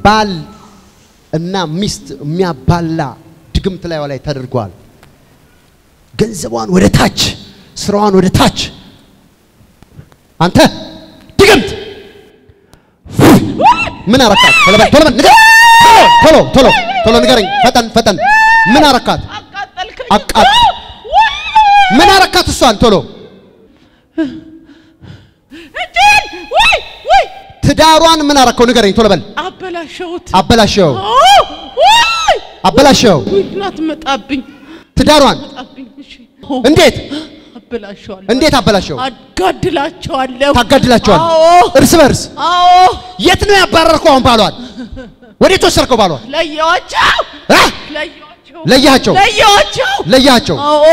ባል እና ሚስት የሚያባላ ድግምት ላይ ላይ ተደርጓል። ገንዘቧን ወደ ታች፣ ስራዋን ወደ ታች። አንተ ድግምት ምን አረካት? ቶሎ በል ቶሎ በል ንገረኝ። ቶሎ ቶሎ ቶሎ ንገረኝ። ፈጠን ፈጠን። ምን አረካት? አቃጠልከኝ። አቃጥ ምን አረካት? እሷን ቶሎ እጄን ወይ ወይ ትዳሯን ምን አረከው? ንገረኝ ቶሎ በል። አበላሸሁት። አበላሸው አዎ፣ ወይ አበላሸው ወይ ናት መጣብኝ ትዳሯን መጣብኝ። እሺ እንዴት አበላሸዋለሁ። እንዴት አበላሸው? አጋድላቸዋለሁ። ታጋድላቸዋል አዎ እርስ በርስ አዎ የት ነው ያባረርከው? አሁን ባሏን ወዴት ወሰድከው? ባሏን ለየዋቸው አ? ለየዋቸው ለያቸው ለየዋቸው ለያቸው። አዎ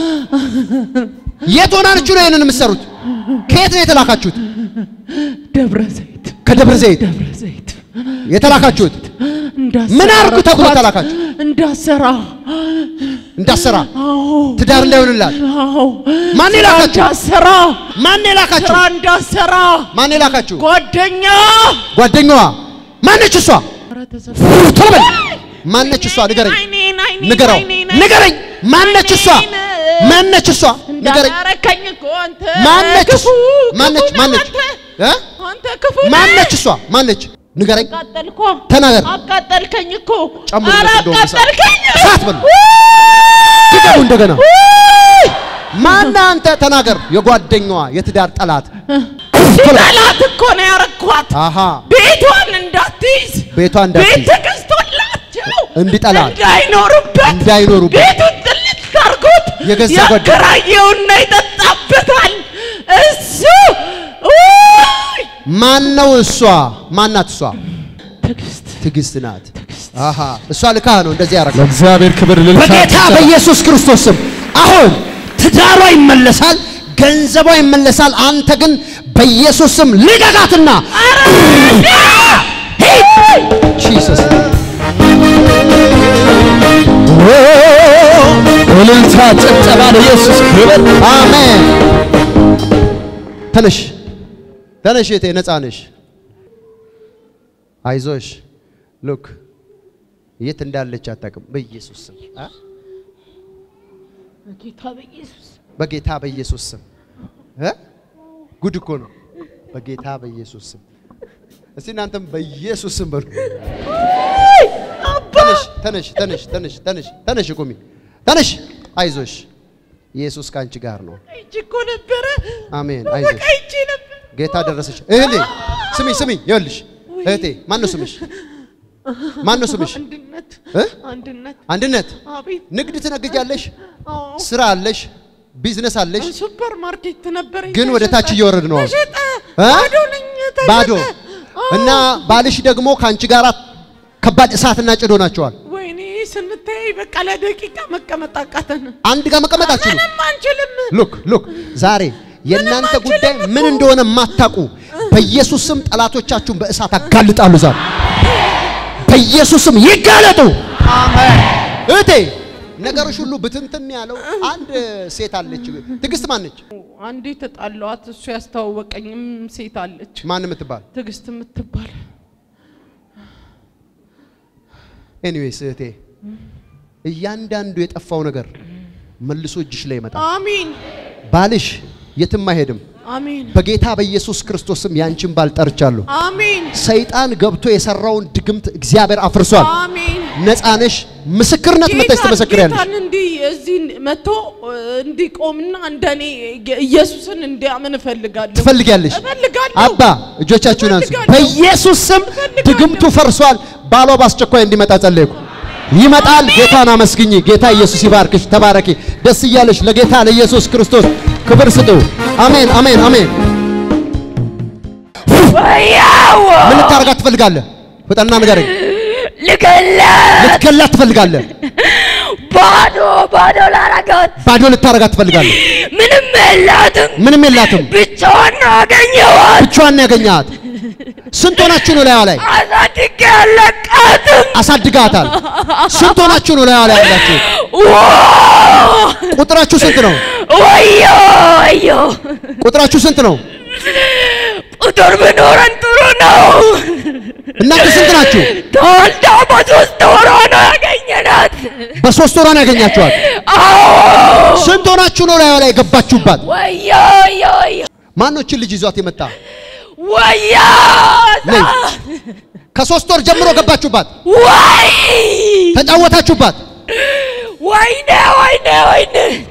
የት ሆናችሁ ነው ይሄንን የምትሰሩት? ከየት ነው የተላካችሁት? ደብረ ዘይት ከደብረ ዘይት ደብረ ዘይት የተላካችሁት እንዳሰራ ምን አርጉ ተብሎ ረኳት። ተላካችሁ? እንዳሰራ እንዳሰራ አዎ ትዳር እንዳይሆንላት አዎ ማን ስራ የላካችሁ? እንዳሰራ ማን የላካችሁ? ስራ እንዳሰራ ማን የላካችሁ? ጓደኛ ጓደኛዋ ማነች? እሷ ኧረ ተዘ- ቶሎ በል ማነች? እሷ ንገረኝ፣ አይኔን አይኔን ንገረው፣ አይኔን ንገረኝ። ማነች እሷ? ማነች እሷ? ንገረኝ። እንዳላረከኝ እኮ አንተ ማነች? ክፉ ማነች? ክፉ ነህ ማነች? አንተ። እ? አንተ ክፉ ነህ። ማነች እሷ? ማነች? ንገረኝ። አቃጠልኮ ተናገር። አቃጠልከኝ እኮ ጨምር ኧረ እንደውም እሳት። አቃጠልከኝ እሳት በሉ። ድገሙ እንደገና። ማነህ አንተ? ተናገር። የጓደኛዋ የትዳር ጠላት ጠላት እኮ ነው ያረኳት አሃ ቤቷን እንዳትይዝ ቤቷ እንዳትይዝ ቤት ተገዝቶላቸው እንዲጠላት እንዳይኖሩበት እንዳይኖሩበት ቤቱን ጥልት አድርጎት የገዛ ጓደ- ያከራየውና ይጠጣበታል እሱ ውይ! ማን ነው እሷ? ማናት እሷ? ትዕግስት ትዕግስት ናት። አሃ እሷ ልካ ነው እንደዚህ ያደረገው። ለእግዚአብሔር ክብር ልልታ በጌታ በኢየሱስ ክርስቶስ ስም አሁን ትዳሯ ይመለሳል፣ ገንዘቧ ይመለሳል። አንተ ግን በኢየሱስ ስም ልቀቃትና ጂሰስ እልልታ፣ ጭብጨባ ለኢየሱስ ክብር። አሜን። ተነሽ ተነሽ፣ እህቴ ነፃ ነሽ። አይዞሽ። ሉክ የት እንዳለች አታውቅም። በኢየሱስ ስም አ? ጌታ በኢየሱስ በጌታ በኢየሱስ ስም እ? ጉድ እኮ ነው። በጌታ በኢየሱስ ስም እስቲ እናንተም በኢየሱስ ስም በሉ። ተነሽ ተነሽ ተነሽ ተነሽ ተነሽ ተነሽ ቁሚ ተነሽ። አይዞሽ ኢየሱስ ከአንቺ ጋር ነው። እጅ እኮ ነበረ አሜን። በቃ አይዞሽ እጅ ነበር ጌታ ደረሰች። እህቴ ስሚ ስሚ፣ ይኸውልሽ እህቴ ማን ነው ስምሽ? ማን ነው ስምሽ? አንድነት እ? አንድነት አንድነት አቤት ንግድ ትነግጃለሽ፣ አዎ ስራ አለሽ፣ ቢዝነስ አለሽ፣ ሱፐር ማርኬት ነበር ግን ወደ ታች እየወረድ ነው አሁን። ተሸጠ እ? ባዶ ነኝ ተሸጠ ባዶ አዎ። እና ባልሽ ደግሞ ከአንቺ ጋር ከባድ እሳትና ጭዶ ናቸዋል። ወይኔ ስንታይ በቃ ለደቂቃ መቀመጥ አቃተን አንድ ጋር መቀመጥ አትችሉም። ምንም አንችልም ሉክ ሉክ ዛሬ የእናንተ አንችልም ጉዳይ እኮ። ምን እንደሆነ የማታውቁ በኢየሱስ ስም ጠላቶቻችሁን በእሳት አጋልጣሉ። ዛሬ በኢየሱስ ስም ይጋለጡ። እህቴ ነገሮች ሁሉ ብትንትን ያለው አንድ ሴት አለች። ትዕግስት ማነች? አንዴ ተጣላኋት እሱ ያስተዋወቀኝም ሴት አለች ማን የምትባል ትዕግስት የምትባል ኤኒዌይስ እህቴ እያንዳንዱ የጠፋው ነገር መልሶ እጅሽ ላይ ይመጣል። አሚን ባልሽ የትም አይሄድም። አሚን በጌታ በኢየሱስ ክርስቶስ ስም ያንቺን ባል ጠርቻለሁ። አሚን ሰይጣን ገብቶ የሰራውን ድግምት እግዚአብሔር አፍርሷል። አሚን ነፃ ነሽ። ምስክርነት መጥተሽ ጌታን- ትመሰክሪያለሽ። ጌታን እንዲህ እዚህ መጥቶ እንዲቆምና እንደኔ ኢየሱስን እንዲያምን እፈልጋለሁ ትፈልጊያለሽ? እፈልጋለሁ አባ እጆቻችሁን አንሱ። እፈልጋለሁ። በኢየሱስ ስም እፈልጋለሁ። ድግምቱ ፈርሷል። ባሏ በአስቸኳይ እንዲመጣ ጸለይኩ። ይመጣል። ጌታን አመስግኝ። ጌታ ኢየሱስ ይባርክሽ። ተባረኪ። ደስ እያለሽ ለጌታ ለኢየሱስ ክርስቶስ ክብር ስጡ። አሜን፣ አሜን፣ አሜን። ወያው ምን ልታረጋት ትፈልጋለህ? ፍጠና ንገረኝ። ልገላት ልትገላት ትፈልጋለህ? ባዶ ባዶ ላረጋት ባዶ ልታረጋት ትፈልጋለህ? ምንም የላትም ምንም የላትም። ብቻዋን ነው ያገኘኋት ብቻዋን ነው ያገኘሃት። ስንት ሆናችሁ ነው ላይዋ ላይ አሳድጌ አለቃትም አሳድጋታል? ስንት ሆናችሁ ነው ላይዋ ላይ ያላችሁ? ቁጥራችሁ ስንት ነው? ወዮ ወዮ ቁጥራችሁ ስንት ነው? ቁጥር ብኖረን ጥሩ ነው። እናንተ ስንት ናችሁ? ተወልዳ በሶስት ወሯ ነው ያገኘናት። በሶስት ወሯ ነው ያገኛችኋት። አዎ ስንት ሆናችሁ ነው ላይ ላይ የገባችሁባት? ወዮ ወዮ ወዮ ማን ነው እችን ልጅ ይዟት የመጣ? ወዮ ነይ። ከሶስት ወር ጀምሮ ገባችሁባት፣ ወይ ተጫወታችሁባት። ወይኔ ወይኔ ወይኔ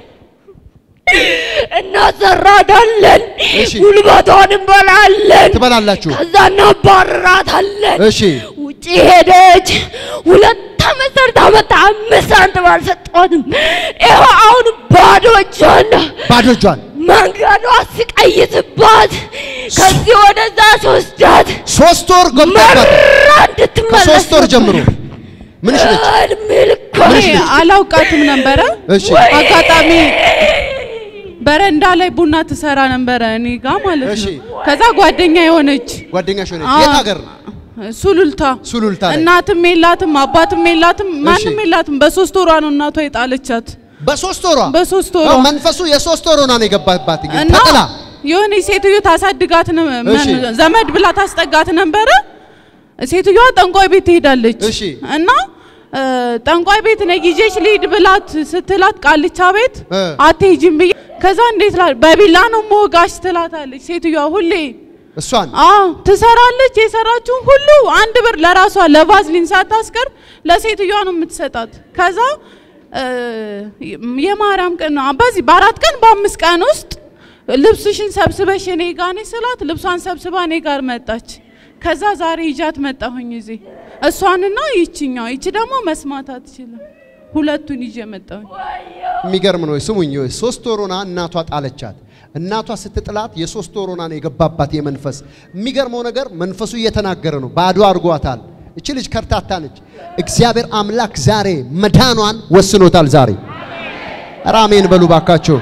እናሰራታለን፣ እሺ። ጉልበቷን እንበላለን፣ ትበላላችሁ። ከዛ እናባርራታለን። እሺ ውጭ ሄደች። ሁለት ዓመት ሰርታ መጣ። አምስት ሳንቲም አልሰጧትም። ይኸው አሁን ባዶ እጇን ነው። ባዶ እጇን መንገዷ ስቀይስባት ከዚህ ወደዛ ስወስዳት ሶስት ወር ገብታባት መራ እንድትመለስ ከሶስት ወር ጀምሮ ምንሽ ነች? እድሜ ልኳ ምንሽ እኔ ነች? አላውቃትም ነበረ። እሺ አጋጣሚ በረንዳ ላይ ቡና ትሰራ ነበረ እኔ ጋ ማለት እሺ። ነው። ከዛ ጓደኛ የሆነች ጓደኛሽ ሆነች። አዎ። የት ሀገር? ሱሉልታ ሱሉልታ ላይ። እናትም የላትም አባትም የላትም ማንም የላትም። በሶስት ወሯ ነው እናቷ የጣለቻት። በሶስት ወሯ በሶስት ወሯ አዎ፣ መንፈሱ የሶስት ወር ሆና ነው የገባባት። እንግዲህ እና ተጥላ የሆነ ሴትዮ ታሳድጋት ነ- እሺ። ዘመድ ብላ ታስጠጋት ነበረ። ሴትዮዋ ጠንቋይ ቤት ትሄዳለች እሺ። እና እ፣ ጠንቋይ ቤት ነይ ይዤሽ ልሂድ ብላት ስትላት ቃልቻ ቤት እ። አትሄጂም ብዬ ከዛ እንዴት ላ በቢላ ነው መወጋሽ ትላታለች ሴትዮዋ ሁሌ እሷን አዎ ትሰራለች። የሰራችውን ሁሉ አንድ ብር ለራሷ ለቫዝሊን ሳታስቀር ለሴትዮዋ ነው የምትሰጣት። ከዛ እ፣ የማርያም ቀን ነው በዚህ በአራት ቀን በአምስት ቀን ውስጥ ልብስሽን ሰብስበሽ እኔ ጋ ነኝ ስላት ልብሷን ሰብስባ እኔ ጋር መጣች። ከዛ ዛሬ ይዣት መጣሁኝ እዚህ እሷንና ይችኛው ይቺ ደግሞ መስማት አትችልም። ሁለቱን ይዤ መጣሁኝ። የሚገርም ነው። ስሙኝ፣ ሶስት ወር ሆና እናቷ ጣለቻት። እናቷ ስትጥላት የሶስት ወር ሆና ነው የገባባት የመንፈስ። የሚገርመው ነገር መንፈሱ እየተናገረ ነው። ባዶ አድርጓታል። እቺ ልጅ ከርታታ ነች። እግዚአብሔር አምላክ ዛሬ መዳኗን ወስኖታል። ዛሬ ኧረ አሜን በሉ ባካችሁ።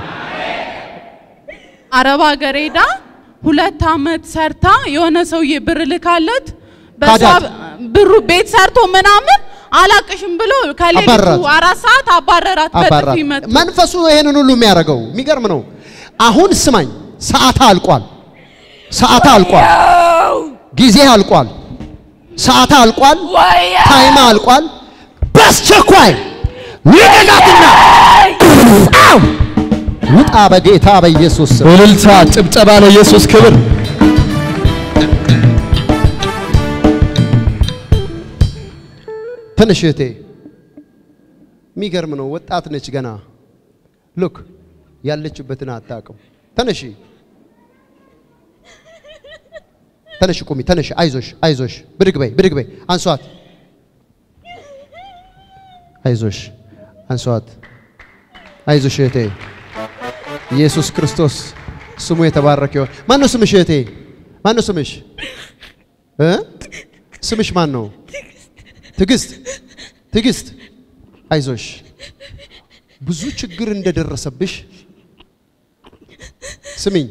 አረብ ሀገር ሄዳ ሁለት አመት ሰርታ የሆነ ሰውዬ ብር ልካለት በዛ ካዳት። ብሩ ቤት ሰርቶ ምናምን አላቅሽም ብሎ ከሌሊቱ አባረራት። አራት ሰዓት አባረራት። አባራት በጥፊ መቶ መንፈሱ ነው ይሄንን ሁሉ የሚያደርገው። የሚገርም ነው። አሁን ስማኝ፣ ሰዓታ አልቋል። ሰዓታ አልቋል። ጊዜ አልቋል። ሰዓታ አልቋል። ወዮ ታይማ አልቋል። በአስቸኳይ ልቀቃትና አው ውጣ በጌታ በኢየሱስ ስም። እልልታ፣ ጭብጨባ ለኢየሱስ ክብር። ትንሽ እህቴ የሚገርም ነው። ወጣት ነች ገና። ሉክ ያለችበትን አታውቅም። ተነሺ ተነሽ፣ ቁሚ፣ ተነሽ። አይዞሽ፣ አይዞሽ። ብድግ በይ፣ ብድግ በይ። አንሷት። አይዞሽ፣ አንሷት። አይዞሽ እህቴ። ኢየሱስ ክርስቶስ ስሙ የተባረከ ይሁን። ማን ነው ስምሽ እህቴ? ማን ነው ስምሽ እ ስምሽ ማን ነው? ትዕግስት ትዕግስት፣ አይዞሽ። ብዙ ችግር እንደደረሰብሽ ስሚኝ፣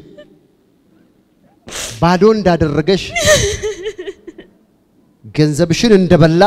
ባዶ እንዳደረገሽ ገንዘብሽን እንደበላ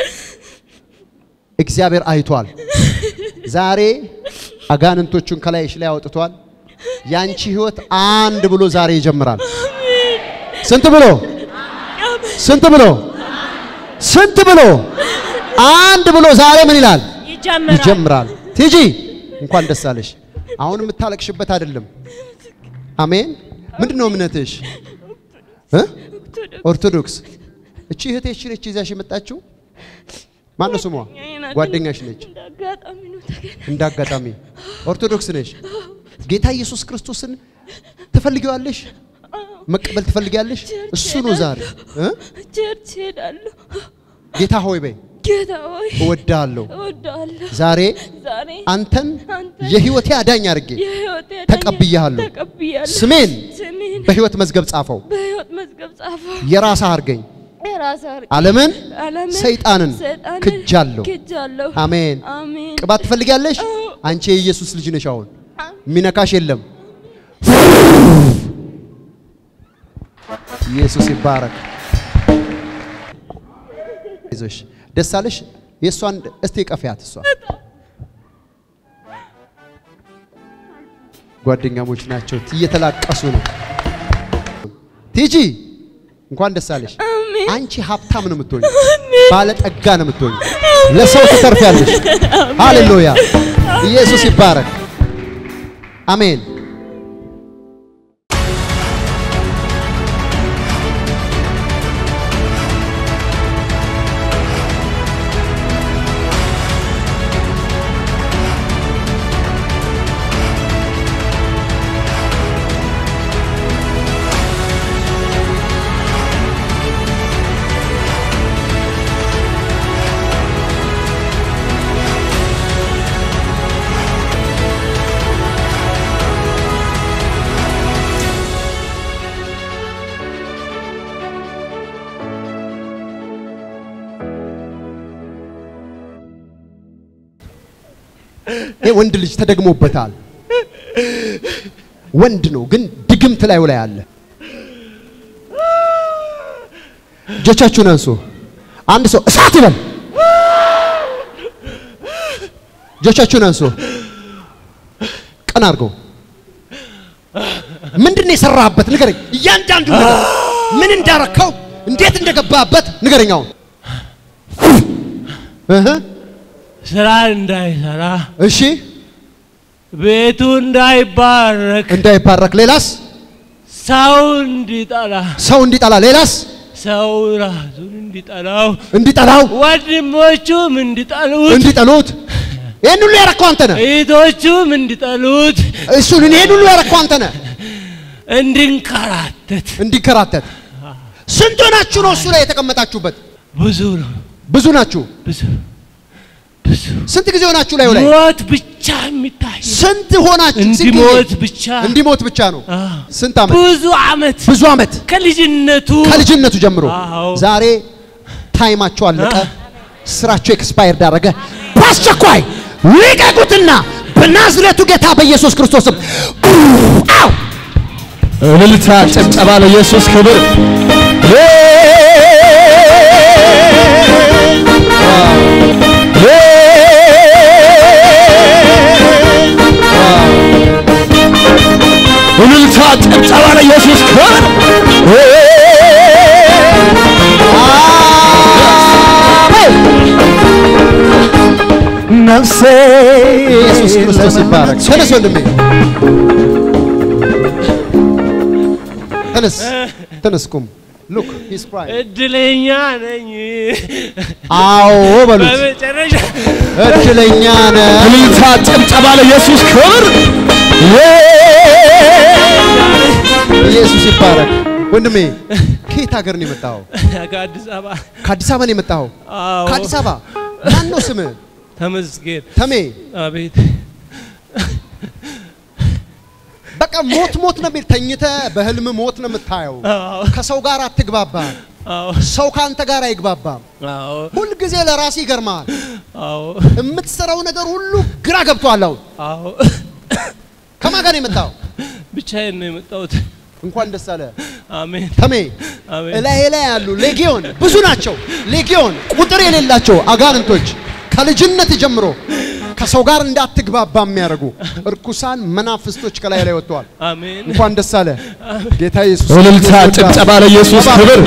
እግዚአብሔር አይቷል። ዛሬ አጋንንቶቹን ከላይሽ ላይ አውጥቷል። ያንቺ ህይወት አንድ ብሎ ዛሬ ይጀምራል። ስንት ብሎ ስንት ብሎ ስንት ብሎ አንድ ብሎ ዛሬ ምን ይላል? ይጀምራል። ቲጂ እንኳን ደስ አለሽ። አሁን የምታለቅሽበት አይደለም። አሜን። ምንድን ነው እምነትሽ? እ? ኦርቶዶክስ። እቺ እህቴሽ ነች ይዛሽ የመጣችው? ማን ነው ስሟ? ጓደኛሽ ነች። እንዳጋጣሚ ነው ተገናኘን። እንደ አጋጣሚ ኦርቶዶክስ ነሽ። ጌታ ኢየሱስ ክርስቶስን ትፈልጊዋለሽ? መቀበል ትፈልጊያለሽ? እሱ ነው ዛሬ እ? ቸርች ሄዳለሁ። ጌታ ሆይ በይ ጌታ ሆይ እወድሃለሁ። እወድሃለሁ። ዛሬ ዛሬ አንተን አንተን የህይወቴ አዳኝ አድርጌ የህይወቴ አዳኝ ተቀብያለሁ። ተቀብያለሁ። ስሜን ስሜን በህይወት መዝገብ ጻፈው። በህይወት መዝገብ ጻፈው። የራስህ አድርገኝ። የራስህ አድርግ። ዓለምን ዓለምን ሰይጣንን ሰይጣንን ክጃለሁ። ክጃለሁ። አሜን። አሜን። ቅባት ትፈልጊያለሽ? አንቺ የኢየሱስ ልጅ ነሽ። አሁን የሚነካሽ የለም። ኢየሱስ ይባረክ። ይዞሽ ደስ አለሽ። የእሷን እስቲ ቀፊያት። እሷ ጓደኛሞች ናቸው፣ እየተላቀሱ ነው። ቲጂ እንኳን ደስ አለሽ። አንቺ ሀብታም ነው የምትሆኝ፣ ባለጠጋ ነው የምትሆኝ፣ ለሰው ትተርፊያለሽ። ሃሌሉያ! ኢየሱስ ይባረክ። አሜን። ይህ ወንድ ልጅ ተደግሞበታል። ወንድ ነው ግን ድግምት ላዩ ላይ አለ። እጆቻችሁን አንሱ። አንድ ሰው እሳት ይበል። እጆቻችሁን አንሱ። ቀን አድርገው። ምንድን ነው የሰራህበት? ንገረኝ። እያንዳንዱ ነገር ምን እንዳረከው፣ እንዴት እንደገባበት ንገረኝ። አሁን እህ ስራ እንዳይሰራ እሺ፣ ቤቱ እንዳይባረክ እንዳይባረክ። ሌላስ? ሰው እንዲጠላ ሰው እንዲጠላ። ሌላስ? ሰው ራሱን እንዲጠላው እንዲጠላው፣ ወንድሞቹም እንዲጠሉት እንዲጠሉት። ይህን ሁሉ ያረከው አንተ ነህ። እህቶቹም እንዲጠሉት እሱን ይህን ሁሉ ያረከው አንተ ነህ። እንድንከራተት እንዲከራተት። ስንት ሆናችሁ ነው እሱ ላይ የተቀመጣችሁበት? ብዙ ነው ብዙ ናችሁ። ብዙ ብዙ ስንት ጊዜ ሆናችሁ ላይ ላይ ሞት ብቻ የሚታይ ስንት ሆናችሁ? ስንት ጊዜ? እንዲሞት ብቻ እንዲሞት ብቻ ነው። አዎ። ስንት ዓመት? ብዙ አመት ብዙ ዓመት ከልጅነቱ ከልጅነቱ ጀምሮ አዎ። ዛሬ ታይማቸው አለቀ፣ ስራቸው ኤክስፓየር ዳረገ። በአስቸኳይ ልቀቁትና በናዝሬቱ ጌታ በኢየሱስ ክርስቶስም አው እልልታ፣ ጭብጨባ ለኢየሱስ ክብር። እልልታ፣ ጭብጨባ ለኢየሱስ ክብር። ነፍሴ ኢየሱስ ክርስቶስ ይባረክ። ተነስ ወንድሜ፣ ተነስ ተነስ፣ ቁም። ሉክ ሂስ ክራይንግ። እድለኛ ነኝ አዎ በሉት፣ በመጨረሻ እድለኛ ነህ። እልልታ፣ ጭብጨባ ለኢየሱስ ክብር። ኢየሱስ ይባረክ። ወንድሜ ከየት ሀገር ነው የመጣኸው? ከአዲስ አበባ ከአዲስ አበባ ነው የመጣኸው? አዎ ከአዲስ አበባ ማን ነው ስምህ? ተመስገን ተሜ። አቤት በቃ ሞት ሞት ነው የሚል ተኝተህ በህልም ሞት ነው የምታየው። አዎ ከሰው ጋር አትግባባም። አዎ ሰው ከአንተ ጋር አይግባባም። አዎ ሁልጊዜ ለራስህ ይገርማል። አዎ የምትሰራው ነገር ሁሉ ግራ ገብቶሃል። አሁን አዎ ከማን ጋር ነው የመጣኸው? ብቻዬን ነው የመጣሁት እንኳን ደስ አለ አሜን ተሜ። አሜን እላይ ላይ ያሉ ሌጊዮን ብዙ ናቸው። ሌጊዮን ቁጥር የሌላቸው አጋንንቶች ከልጅነት ጀምሮ ከሰው ጋር እንዳትግባባ የሚያደርጉ እርኩሳን መናፍስቶች ከላይ ላይ ወጥተዋል። አሜን እንኳን ደስ አለ ጌታ ኢየሱስ። እልልታ፣ ጭብጨባ ለኢየሱስ ክብር።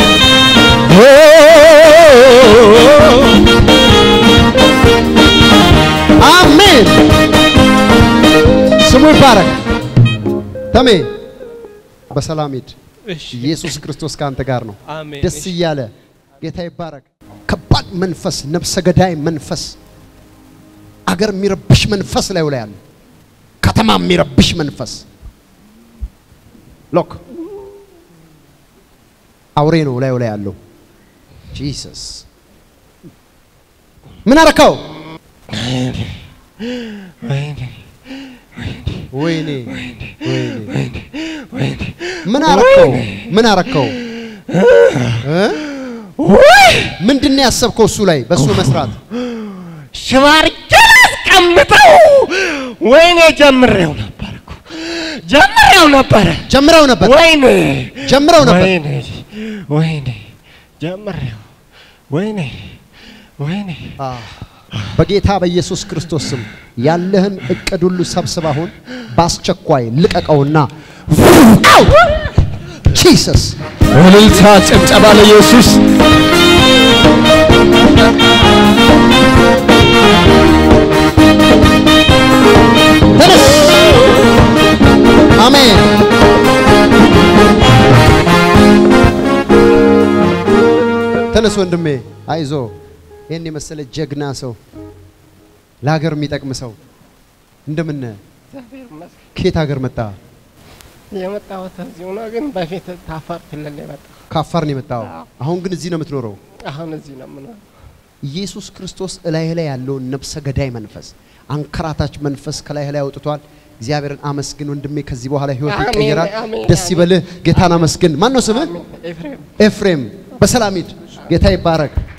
አሜን። ስሙ ይባረክ። ተሜ በሰላም ሂድ። እሺ ኢየሱስ ክርስቶስ ከአንተ ጋር ነው። አሜን ደስ እሺ እያለ ጌታ ይባረክ። ከባድ መንፈስ፣ ነፍሰ ገዳይ መንፈስ፣ አገር የሚረብሽ መንፈስ ላይ ላይ አለ። ከተማ የሚረብሽ መንፈስ ሎክ አውሬ ነው ላዩ ላይ ያለው። ጂሰስ ምን አረከው? ወይኔ ወይኔ ምን አረከው? ምን አረከው? እ? ምንድን ነው ያሰብከው እሱ ላይ በእሱ መስራት? ሽባርቄን አስቀምጠው ወይኔ ጀምሬው ነበር እኮ ጀምሬው ነበረ ጀምረው ነበር ወይኔ ጀምረው ነበር። ወይኔ ወይኔ ጀምሬው ወይኔ ወይኔ አ፣ በጌታ በኢየሱስ ክርስቶስ ስም ያለህን እቅድ ሁሉ ሰብስብ። አሁን በአስቸኳይ ልቀቀውና አው ጂሰስ እልልታ ጭብጨባ ለኢየሱስ ተነስ። አሜን። ተነስ ወንድሜ፣ አይዞ። ይህን የመሰለ ጀግና ሰው፣ ለሀገር የሚጠቅም ሰው እንደምን እግዚአብሔር ይመስገን። ከየት ሀገር መጣ? የመጣሁት እዚሁ ነው፣ ግን በፊት ታፋር ክልል ነው የመጣሁ። ከአፋር ነው የመጣው። አሁን ግን እዚህ ነው የምትኖረው። አሁን እዚህ ነው የምኖረው። ኢየሱስ ክርስቶስ እላይ ላይ ያለውን ነፍሰ ገዳይ መንፈስ፣ አንከራታች መንፈስ ከላይ ላይ አውጥቷል። እግዚአብሔርን አመስግን ወንድሜ። ከዚህ በኋላ ህይወት አሜን፣ ይቀየራል። አሜን፣ ደስ አሜን። ይበልህ። ጌታን አመስግን። ማን ነው ስምህ? ኤፍሬም ኤፍሬም። በሰላም ሂድ። ጌታ ይባረክ።